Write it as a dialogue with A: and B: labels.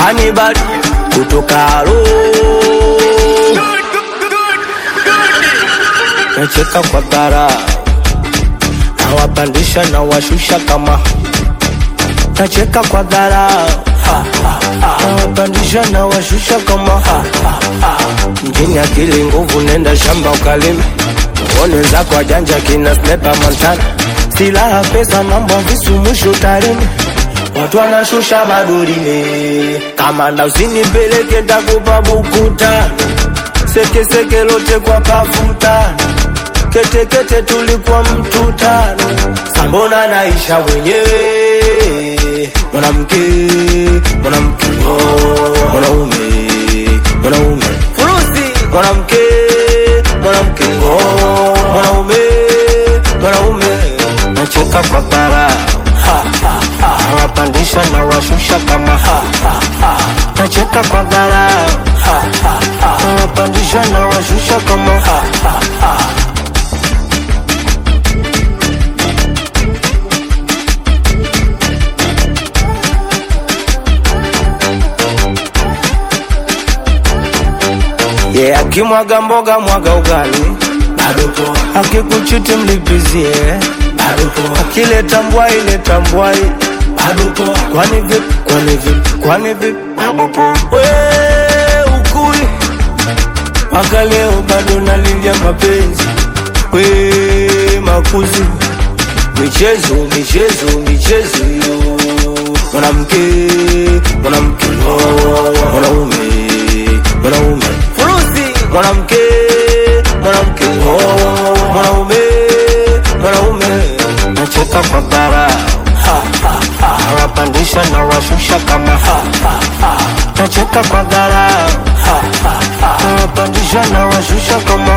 A: Hannibal kutoka Aro nacheka kwa dhara nawapandisha na washusha kama nacheka kwa dhara nawapandisha na washusha kama mjini akili nguvu nenda shamba ukalime uone wenzako wajanja kina snepa montana silaha pesa namba visu mwisho tarime watu wanashusha madurime kamanda usinipeleke takupa bukuta sekeseke lote kwa kafuta ketekete tulikuwa mtu tano sambona naisha mwenyewe mwanamke mwanamke oh, mwanaume mwanaume furusi mwanamke mwanamke oh, mwanaume mwanaume nacheka kwa bara nawapandisha na washusha kama nacheka kwa bara nawapandisha na washusha kama yeah, akimwaga mboga mwaga ugali bado poa, akikuchiti mlipizie bado poa, akileta mbwai leta mbwai bado poa, kwani vipi kwani vipi kwani vipi bado poa, we ukui mpaka leo bado nalilia mapenzi we makuzi michezo michezo michezo yo mwanamke mwanamke oh, mwanaume mwanaume furusi mwanamke mwanamke oh, mwanaume mwanaume nacheka kwa bara nawapandisha na washusha kama nacheka kwa bara nawapandisha na washusha kama